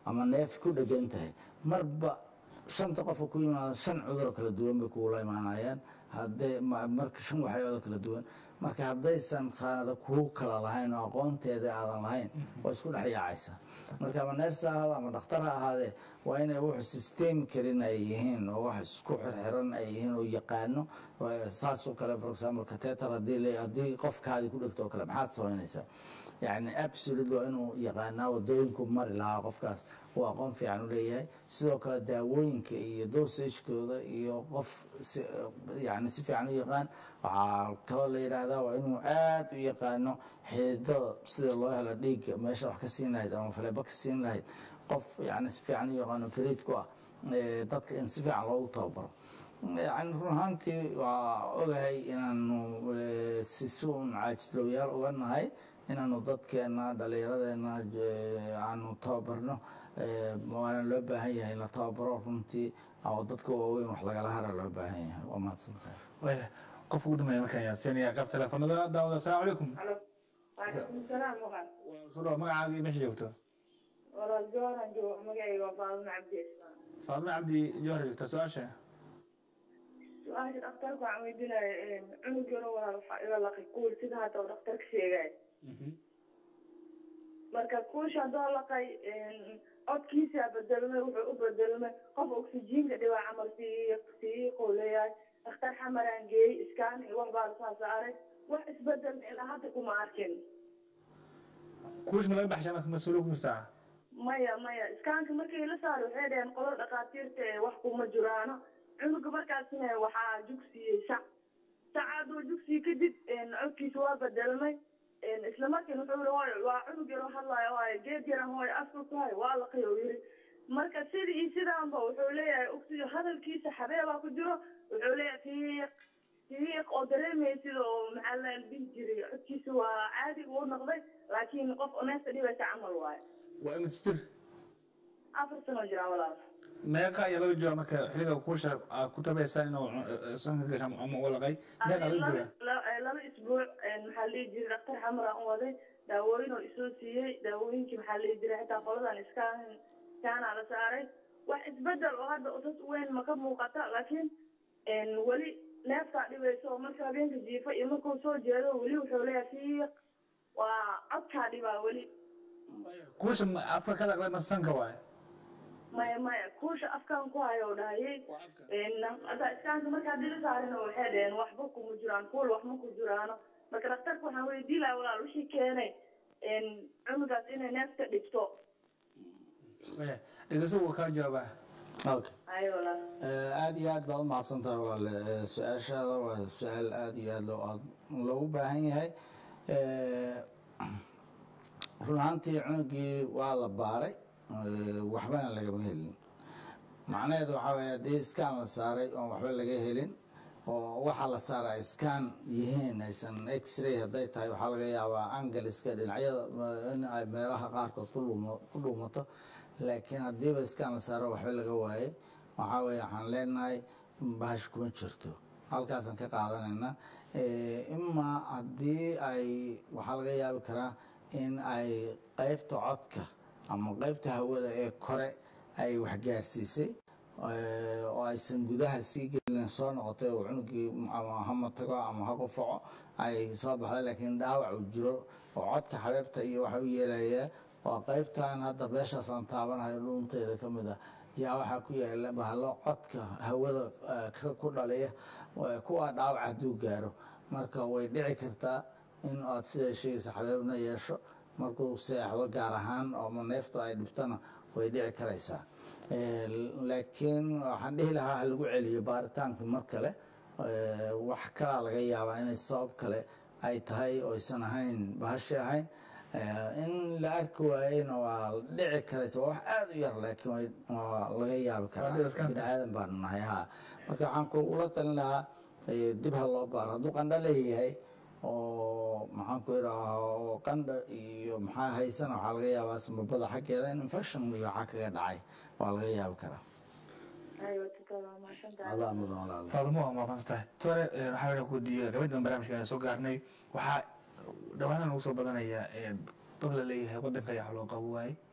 ama neef ku dhegan tahay marba shanta qofa ku yimaada shan cuduroo kala duwan bay kugula imaanayaan hadday ma- marka shan waxyaalood kala duwan marka haddaysan khaanada kuu kala lahayn oo aqoonteeda aadan lahayn waa isku dhex yaacaysa marka ama neers ha ahaado ama dhakhtar ha ahaadee waa inay wuxu system karin ay yihiin oo wax isku xirxiran ay yihiin oo yaqaano Waa- saas oo kale for example cateter haddii le- haddii qofkaadi ku dhegto oo kale maxaad samaynaysaa yani absolute waa inuu yaqaanaa wadooyinku mari lahaa qofkaas uu aqoon fiican u leeyahay sidoo kale daawooyinka iyo dosagekooda iyo qof si- yani si fiican u yaqaan waxaa kaloo la yidhaahdaa waa inuu aad u yaqaano xididada sida loo helo dhiigga meesha wax ka siin lahayd ama faleebo ka siin lahayd qof yani si fiican u yaqaano fariid ku ah eh, dadka in si fiican loogu tababaro yani run ahaantii waa ogahay inaanu eh, si suun caajislowyaal uga nahay inaanu dadkeena dhallinyaradeena eh, aanu tababarno eh, waana loo baahan yahay in la tababaro runtii oo dadka waaweyn wax lagala hara loo baahan yahay waa mahadsantahay waaya qofka ugu dhameeya markaan yaasiinaya qaab teleefanada daawada asalaamu calaykum Alo. Waalaikum salaam walaal. waa soo dhawa magacaaga iyo meesha joogto Walaal Jooran joogo magacayga waa Faadumo Cabdi Ismaan. faadma cabdi jawhar joogta su-aasha Su-aasha dhakhtarka waxaan weydiinaya cunug yaro walaal waxaa iga laqay kuul sida hadda uu dhakhtarka sheegay. Marka kuusha haddoo laqay codkiisa bedelmay wuxuu u bedelmay qof oksijiinka dhibaa camal sii sii qowleyahay dhakhtar xamaraan geeyey iskaan iyo wax baa lasaa saaray wax isbedel ilaa hadda kuma arkin. kuush ma laga baxshaa marka mas-uuliyad ku jirtaa maya maya iskaanka markii la saaray waxay dhaheen qolo dhakhaatiirta ee wax kuma jiraano cunuga markaasna waxaa jugsiiyey sac sacaaduu jugsiye kadib codkiisa waa bedelmay isla markiina wuxuu yihi hooyo waa cunug yaroo hadlaayo waayo geed yaran hooyo afka ku hayo waa laqay uu yidhi marka sidii iyo sidaanba wuxuu leeyahay ogsiyo hadalkiisa xabeebaa ku jiro wuxuu leeyahay fiiq fiiq oo dareemaya sida oo maxaa la dhihi jiray codkiisa waa caadi uu noqday laakiin qof neefta dhibaysa camal waayo waa imis jir afar sano jiraa walaal meeqa ayaa laga jooga marka xiliga kuusha aad ku tabaysaa inuu uh, sanka gasha ama u laqay meeqa laga laba jooga la- laba isbuuc maxaa la dhihi jiray dhakhtar xamara u waday daawooyin oo isoo siiyey daawooyinkii maxaa la dhihi jiray xitaa qoladan iskaan iskaanaa la saaray wax isbedel oo hadda usas weyn ma ka muuqata laakiin weli neeftaa dhibayso oo marka habeenka jiifa iyo markuu soo jeedo weli wuxuu leeyahay fiiq waa codkaa dhibaa weli kuusha ma- afka ka laqday ma sanka waaye maya maya kuusha afkaan ku hayo dhahayay hadda iskaanka markaa dili saarina waxay dhaheen waxba kuma jiraan kuul wax ma ku jiraano marka dhakhtarka waxaan weydii lahaa walaal wixii keenay cunugaas inay neefta dhibto Waaya, dhegeyso wuu kaa jawaabaa okay ayo walaal Eh, aad iyo aad baad umahadsan tahay walaale Eh, su-aashaada waa su-aal aad iyo aad loo aad loogu baahan yahay Eh, run ahaantii cunugii waa la baaray eh, waxbana lagama helin macnaheedu waxaa weeye haddii iskaan la saaray oon waxba laga helin oo waxaa la saaray ay iskaan yihiin aysan x-ray hadday tahay waxaa laga yaabaa angaliska dhinacyada eh, in ay meelaha qaarkood ku dhuumo- ku dhuumato laakiin haddiiba iskaan la saaro waxba laga waayey waxaa weeye waxaan leenahay bahash kuma jirto halkaasaan ka qaadanayna Eh, imaa haddii ay waxaa laga yaabi karaa in ay qaybta codka ama qaybta hawada ee kore ay waxgaarsiisay eh, oo aysan gudaha sii gelin soo noqotay oo cunugii ama ha matago ama ha qufaco ay soo baxday laakiin dhaawac uu jiro oo codka xabeebta iyo waxa u yeelayaa waa qaybtan hadda beeshaasaan taabanayo dhuunteeda ka mid ah yaa waxaa ku yaala bahalo codka hawada eh, ka- ku dhaliya eh, kuwa dhaawac hadduu gaaro marka way dhici kartaa in aad sida sheegaysa xabeebna yeesho markuu seexdo gaar ahaan oo neefta ay dhibtana way dhici karaysaa Eh, laakiin waxaan dhihi lahaa ha lagu celiyo baaritaanka mar kale Eh, wax kalaa laga yaabaa inay sabab kale ay tahay oysan ahayn bahashi ahayn Eh, in la arki waayeyna waa dhici karaysa waa wax aada u yar laakiin way- waa laga yaabi karaa Waa iska- bini aadan baanu nahay ha marka waxaan kugula talin lahaa eh, dib ha loo baaro hadduu qandho leeyahay oo maxaan ku idhaha oo qandha iyo maxaa haysana waxaa laga yaabaa samabada xaggeeda in infection iyo waxaa kaga dhacay waa laga yaabi karaa ayo tukada mahadsantahay adaa mudan walaal faadmo waa mahadsan tahay tore eh, waxaa weeye ku diiya gabadhan barnaamijka soo gaarnay waxaa dhawaanahan ugu soo badanaya eh, dad la leeyahay wadanka ayaa wax loo qabo waaye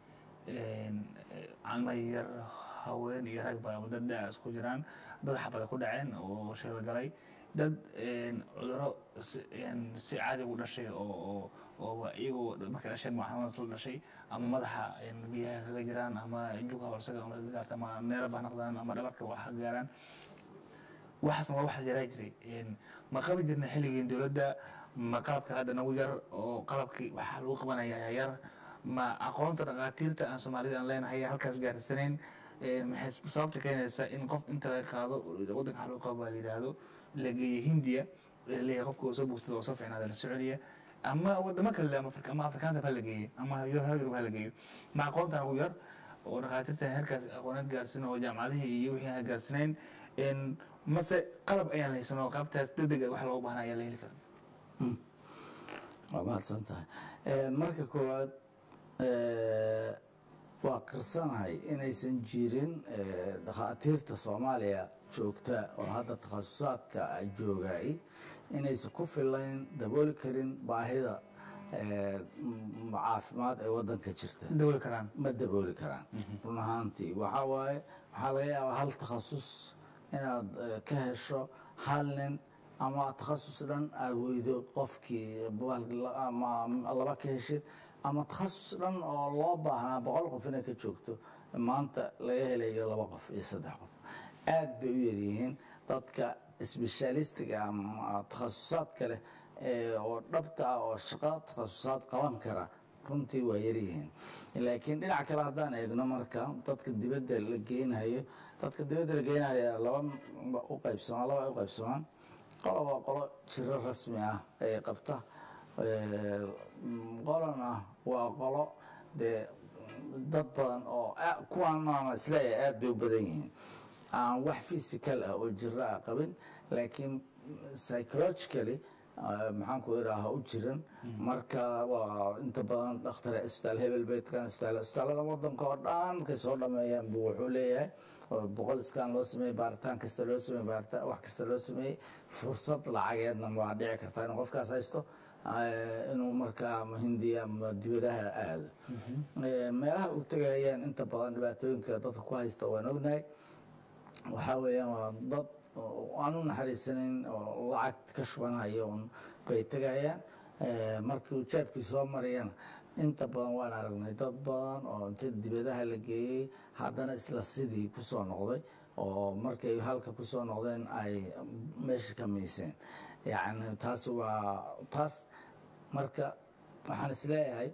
calma yar haween iyo rag ba dad da isku jiraan dad xabada ku dhaceen oo shil galay dad cuduro si caadi u dhashay oo oo iyagoo markay dhasheen maxamad la dhashay ama madaxa biyaha kaga jiraan ama jugha horsaga kaga gaarta ama neeraba ha noqdaan ama dhabarka wax ka gaaraan waxaasna waa wax yaraa jiray ma qabi jirna xilligii dowladda ma qalabka hadda nagu yar oo qalabkii waxaa lagu qabanaya yar ma aqoonta dhakhaatiirta aan soomaalida aan leenahay halkaas gaarsanayn maxay sababta keenaysa in qof inta laga qaado waddanka wax loo qabo baa la yidhaahdo la geeyo hindiya leeyahay qofka oo soo bogsada oo soo fiicnaada la soconiya ama wadamo kale ama ama afrikaanta ha la geeyo ama yurub ha la geeyo ma aqoonta nagu yar oo dhakhaatiirta heerkaas aqooneed gaarsin oo jaamacadihii iyo wixii aan gaarsanayn mase qalab ayaan la haysan oo qaabtaas degdeg wax loogu baahna ayaa la heli karin waa mahadsan tahay marka koowaad waa qirsanahay inaysan jirin dhakhaatiirta soomaaliya joogta oo hadda takhasusaadka joogay inaysan ku filayn dabooli karin baahida caafimaad ee waddanka jirta dabooli karaan ma dabooli karaan run ahaantii waxaa waaye waxaa laga yaabaa hal takhasus inaad ka hesho hal nin ama takhasus dhan aad weydo qofkii ama laba ka heshid ama takhasus dhan oo loo baahnaa boqol qof inay ka joogto maanta laga helayo laba qof iyo saddex qof aad bay u yaryihiin dadka sbeshaalistiga ama takhasusaadka leh oo dhabta ah oo shaqo takhasusaad qaban kara runtii waa yaryihiin laakiin dhinac kale haddaan eegno marka dadka dibadda la geynayo dadka dibadda la geynayo laba u qaybsamaan laba ay u qaybsamaan qolo waa qolo jiro rasmi ah ee qabta qolona waa qolo dee dad badan oo kuwaanaan isleeyahay aad bay u badan yihiin aan wax physical ah oo jiro ah qabin laakiin psychologically maxaan ku iraaha u jiran marka waa inta badan dhakhtare isbitaal hebel beedkan isbitaal isbitaallada wadanka oo dhan markay soo dhameeyaan buu wuxuu leeyahay boqol iskaan loo sameeyey baaritaan kasta loo sameeyey baaritaan wax kasta loo sameeyey fursad lacageedna waa dhici kartaa inuu qofkaas haysto inuu markaa ama hindiya ama dibadaha aado meelaha u tegayaan inta badan dhibaatooyinka dadka ku haysta waan ognahay waxaa weeyaan waa dad aan u naxariisanayn oo lacag ka shubanayo un bay tegayaan markii jaabkii soo marayana inta badan waan aragnay dad badan oo inta dibadaha la geeyey haddana isla sidii kusoo noqday oo markay halka kusoo noqdeen ay meesha ka miiseen yacni taas waa taas marka waxaan isleeyahay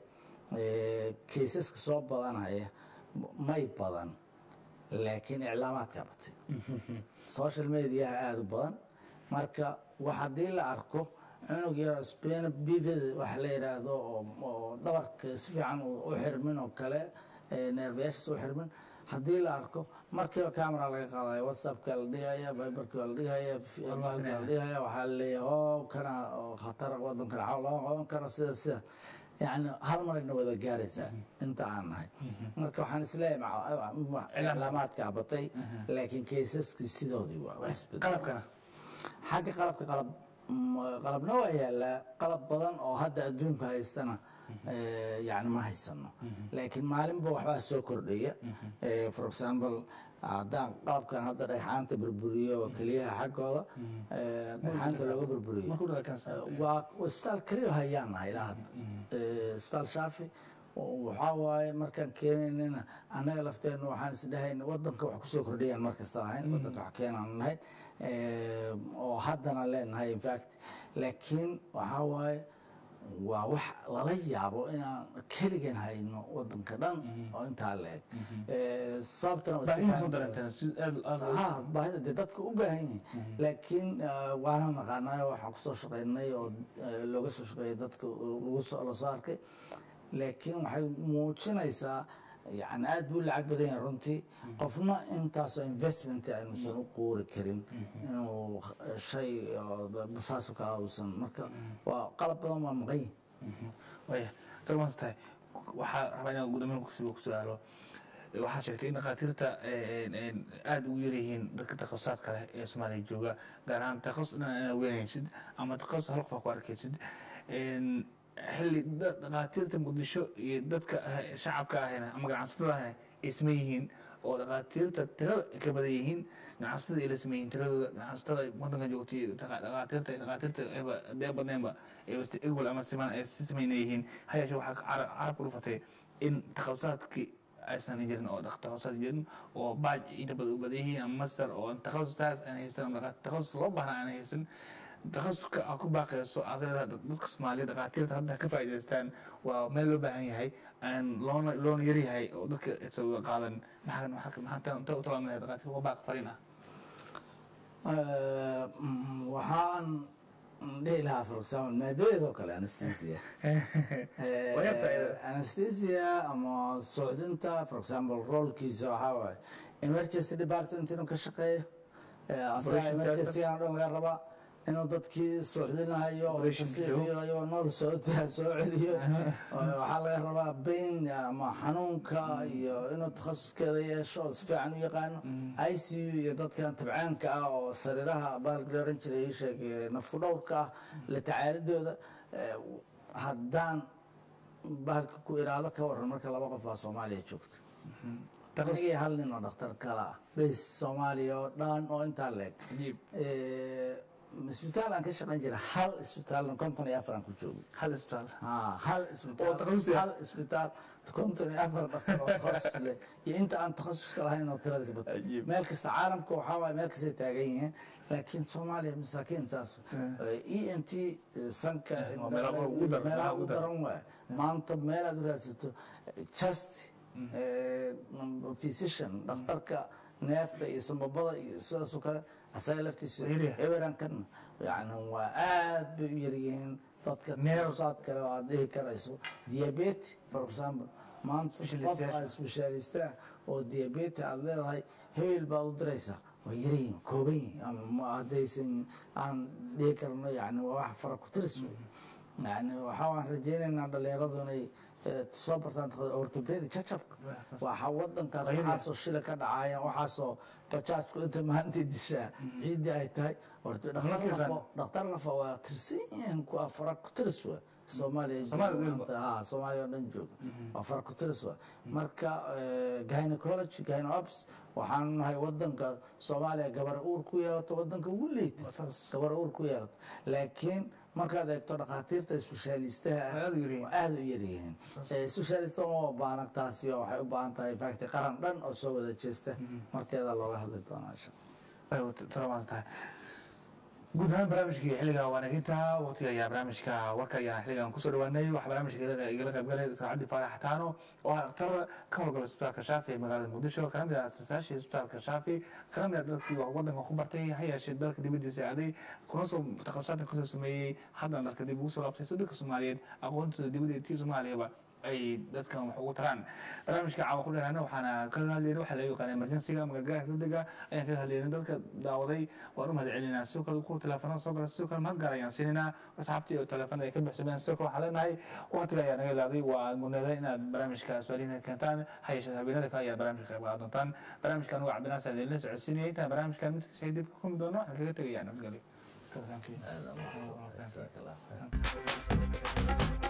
kaysaska soo badanaya may badan laakiin iclaamaadkaa batay social mediaha aada u badan marka wax haddii la arko cunug yar spena bivd waxa la yidhaahdo oo dhabarka si fiican u xirmin oo kale neerbayaashiis u xirmin haddii la arko markiiba camera laga qaadaya whatsappka la dhigaya biberka la dhigaya maalka la dhigaya waxaa la leeyahay o kana khatar wadankana xawl lama qaban karo sida sida yani hal marayna wada gaaraysaa inta aan nahay marka waxaan isleeyahay iclaamaadkaa batay laakiin kaysaskii sidoodii waa qalabkana xagga qalabka qalab qalabna waa yaalaa qalab badan oo hadda adduunka haystana yani ma haysano laakiin maalinba waxbaa soo kordhaya for example haddaan qalabkan hadda dhagxaanta burburiyo keliyaha xaggooda dhagxaanta looga burburiyo waa isbitaal keliya hayaan nahay ilaa hadda isbitaal shaafi waxaa waaye markaan keenaynana annaga lafteenna waxaan isdhahayna wadanka wax kusoo kordhayaan markasta ahayn wadanka wax keenaan nahay oo haddana leenahay infact laakiin waxaa waaye waa wax lala yaabo inaan keligan hayno wadanka dhan oo intaa la eg sababtanabaahida dee dadka u baahan yihin laakiin waana naqaanay waxaan kusoo shaqaynay oo looga soo shaqeeyay dadka lasoo arkay laakiin waxay muujinaysaa yani aad buu lacag badan yahay runtii qofna intaasoo investment aynuusan u quuri karin inuu shay saasoo kale uusan marka waa qalab badan waa maqan yihin waya salmaas tahay waxaa rabaa inaan gudoomiyaha ku su-aalo waxaa sheegtay in dhakhaatiirta aada ugu yaryihiin dadka takhasaadka leh ee soomaaliya jooga gaar ahaan takhasus dhan inaad weynaysid ama takhasus hal qof aa ku arkaysid xilli da- dhakhaatiirta muqdisho iyo dadka ah- shacabka ahayna ama ganacsatada ahayna ay saman yihiin oo dhakhaatiirta tirada ay ka badan yihiin ganacsatada ay la saman yihiin tiradooda ganacsatada wadanka joogtay iyo dhaqa- dhakhaatiirta dhakhaatiirta ayba dee badneenba ayba si equal ama siman ay si samayna yihiin ha yeeshee waxaa ka cara- carab ku dhufatay in takhasusaatkii aysan jirin oo dhaq- takhasusad jirin oo baaj inta badan u badan yihiin ama masar oo takhasustaas aan haysan ama dhaqa- takhasus loo baahna aan haysan takhasuska aad ku baaqayso aad leedahay dad- dadka soomaaliya dhakhaatiirta hadda ka faa'iidaystaan waa meel loo baahan yahay aan loona loona yar yahay oo dadka isaga qaadan maxaa maxaa maxaa inta u talaamaya dhakhaatiirta waa baaq fariin ah Eh, mm, waxaan dhihi lahaa for example maadadeed oo kale anesthesia Eh, Waa yarta iyada. anesthesia ama socdinta for example roolkiisa waxaa waaye emergency department inuu ka shaqeeyo Eh, asaga Operation emergency aan dhan laga rabaa inuu dadkii socdinayo oo Operation tasiixiyo oo nool soo soo celiyo Oo waxaa laga rabaa bain ama xanuunka iyo inuu takhasuskeeda yeesho oo si fiican u yaqaano i c u iyo dadkan tabcaanka ah oo sariiraha baalka oran jiray ii sheeg eh, nafku dhowrka ah la tacaalidooda eh, haddaan bahalka ku iraado ka waran marka laba qof baa soomaaliya joogta anigii hal nin oo dhakhtar kala ah bes soomaaliya oo dhan oo intaa leeg cajiib Eh, isbitaal aan ka shaqayn jira hal isbitaalna konton iyo afar aan ku joogay hal isbitaal Ah, hal Oo isbitaal takhasus ah. hal isbitaal konton iyo afar dhaktar oo takhasus leh iyo inta aan takhasuska lahayn oo tirada ka badan Cajiib. meel kasta caalamka waxaa waaye meel kastay taagan yihiin laakiin soomaaliya masaakiin saas e n t sanka waa meelaha ugu daran, meelaha ugu ugu daran waay maanta meel aad u raadsato just physician dhakhtarka neefta iyo sambabada iyo sidaas oo kale asaga laftiisa Yariya. eberankan yani waa aad bay u yaryihiin dadka Neer- takhasusaad kale oo aad dhihi karayso diabete for example maanta qof Specialist-yaasha. aad specialista oo diabete aad leedahay hebel baad u diraysaa waa yaryihiin kooban yihiin ama ma- haddaysan aan dhihi karno yani waa wax fara ku tiris wey yani waxa waan rajaynaynaa dhalinyaradu inay eh, soo bartaan ortopedi jajabka waxa wadankaas Qayli. waxaasoo shila ka dhacaya waxaasoo bajaajku inta maanta dishaa ciiddii ay tahay horta dhakhtar Nimanka lafa yaqaan. dhakhtar lafa waa tirsan yihiin kuwa fara ku tiris wa soomaaliya Soomaaliya jooga dhulba. maanta. Ha, soomaaliya oo dhan jooga waa fara ku tiris wa marka eh, gynecology gynops waxaan nahay wadanka soomaaliya gabar uur ku yeelato wadanka ugu liita Waa saas. gabar uur ku yeelato laakiin markaad eegto dhakhaatiirta isbeshaalistaha Waa aad u yaryihiin. waa aad u yaryihiin isbeshaalista uma baahan taasi oo waxay u baahan tahay fakti qaran dhan oo soo wada jeesta markeeda looga hadli doonaa insha salaamaad tahay guud ahaan barnaamijkii xilliga waanaginta waqtiga ayaa barnaamijka warka ayaan xilligan kusoo dhawaanay waxaa barnaamijka igala igala qayb galay saacadii faarax xataano oo ah dhakhtar ka howlgala isbitaalka shaafi ee magaalada muqdisho kana mid ah aasaasaashii isbitaalka shaafi kana mid ah dadkii wax wadanka ku bartay ha yeeshee dalka dibadiisa aaday kuna soo takhasusaadan kasoo sameeyey haddana dalka dib ugu soo laabtay si dadka soomaaliyeed aqoontooda dibadda tii soomaaliyaba ay dadkan wax ugu taraan barnaamijka caawa ku dheeraana waxaana kaga hadlayna waxaa laga yaqaana emergensiga ama gargaarka degdega ayaan kaga hadlayna dadka daawaday waan u mahad celinaa sidoo kale kuwa teleefanada soo gala sidoo kale mahad gaar ayaan siinaynaa asxaabtii oo teleefanada ay ka bixsameen sidoo kale waxaan leenahay waqtiga ayaa naga ilaaday waa mudnada inaad barnaamijka su'aalihiina keentaan ha yeeshee habeenada kale ayaa barnaamijka qayb qaadan doontaan barnaamijkan waa cabdinaas adeelina socodsiinaya intaan barnaamijkan midka shay dib ka kulmi doono waxaan kaga tegayaa nabadgelyo allah